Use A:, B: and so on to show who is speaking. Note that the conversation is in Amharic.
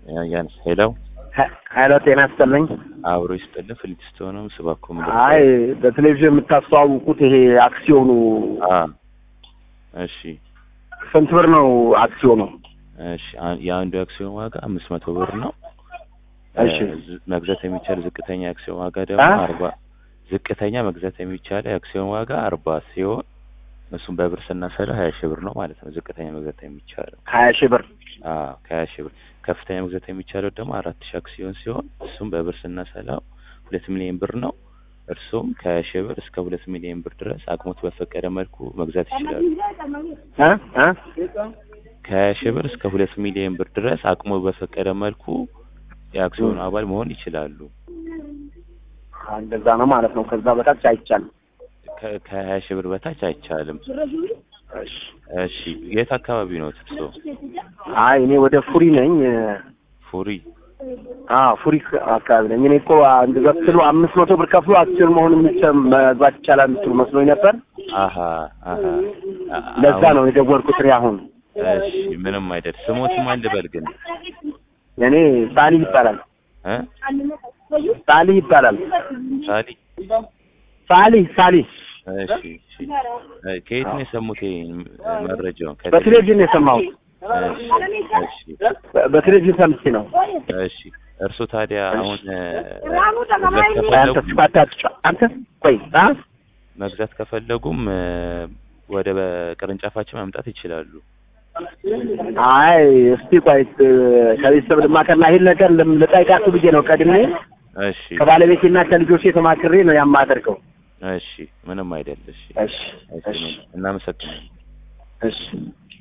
A: ያንስ ሄለው
B: ሀይሎ ጤና ይስጥልኝ።
A: አብሮ ይስጥልን። ፍሊትስቶንም ስባኮ ምድር
B: አይ በቴሌቪዥን የምታስተዋውቁት ይሄ አክሲዮኑ
A: አ እሺ
B: ስንት ብር ነው አክሲዮኑ?
A: እሺ አ- የአንዱ አክሲዮን ዋጋ አምስት መቶ ብር ነው።
B: እሺ።
A: እ፣ ዝ- መግዛት የሚቻል ዝቅተኛ አክሲዮን ዋጋ ደግሞ
B: አ?
A: አርባ ዝቅተኛ መግዛት የሚቻል የአክሲዮን ዋጋ አርባ ሲሆን እሱም በብር ስናሰላ ሀያ ሺህ ብር ነው ማለት ነው። ዝቅተኛ መግዛት የሚቻለው
B: ሀያ ሺህ ብር
A: አዎ ከሀያ ሺህ ብር ከፍተኛ መግዛት የሚቻለው ደግሞ አራት ሺህ አክሲዮን ሲሆን እሱም በብር ስናሰላው ሁለት ሚሊዮን ብር ነው። እርሱም ከሀያ ሺህ ብር እስከ ሁለት ሚሊዮን ብር ድረስ አቅሞት በፈቀደ መልኩ መግዛት ይችላሉ።
B: እ? እ?
A: ከሀያ ሺህ ብር እስከ ሁለት ሚሊዮን ብር ድረስ አቅሞ በፈቀደ መልኩ የአክሲዮኑ አባል መሆን ይችላሉ።
B: አ፣ እንደዛ ነው ማለት ነው። ከዛ በታች አይቻልም።
A: ከ- ከሀያ ሺህ ብር በታች አይቻልም።
B: እሺ።
A: እሺ የት አካባቢ ነው ትርሶ?
B: አይ እኔ ወደ ፉሪ ነኝ።
A: ፉሪ
B: አ ፉሪ አካባቢ ነኝ። እኔ እኮ እንደዛ ስትሉ አምስት መቶ ብር ከፍሎ አክሲዮን መሆን የሚችል መግባት ይቻላል የምትሉ መስሎኝ ነበር።
A: አሀ አሀ አ-
B: ለዛ
A: አሁን-
B: ነው የደወልኩት እኔ አሁን።
A: እሺ ምንም አይደል። ስሞት ማን ልበል ግን
B: እኔ ሳሊ ይባላል።
A: እ
B: ሳሊ ይባላል።
A: ሳሊ
B: ሳሊ ሳሊ
A: እሺ እሺ እ፣ ከየት ነው የሰሙት ይሄን መረጃውን? ከቴሌ-
B: በቴሌቪዥን ነው የሰማሁት።
A: እሺ እሺ
B: በ- በቴሌቪዥን ሰምቼ ነው።
A: እሺ እርሱ ታዲያ አሁን እ፣ መግዛት
B: አንተ
A: ከፈለጉ
B: ስፋታችሁ አንተ ቆይ አ
A: መግዛት ከፈለጉም እ፣ ወደ ቅርንጫፋችን መምጣት ይችላሉ።
B: አይ እስቲ ቆይ እ፣ ከቤተሰብ ልማከርና ይሄን ነገር ልም- ልጠይቃችሁ ብዬ ነው ቀድሜ
A: እሺ
B: ከባለቤቴና ከልጆቼ ተማክሬ ነው የማደርገው።
A: እሺ ምንም አይደል። እሺ
B: እሺ
A: እሺ እናመሰግናለን።
B: እሺ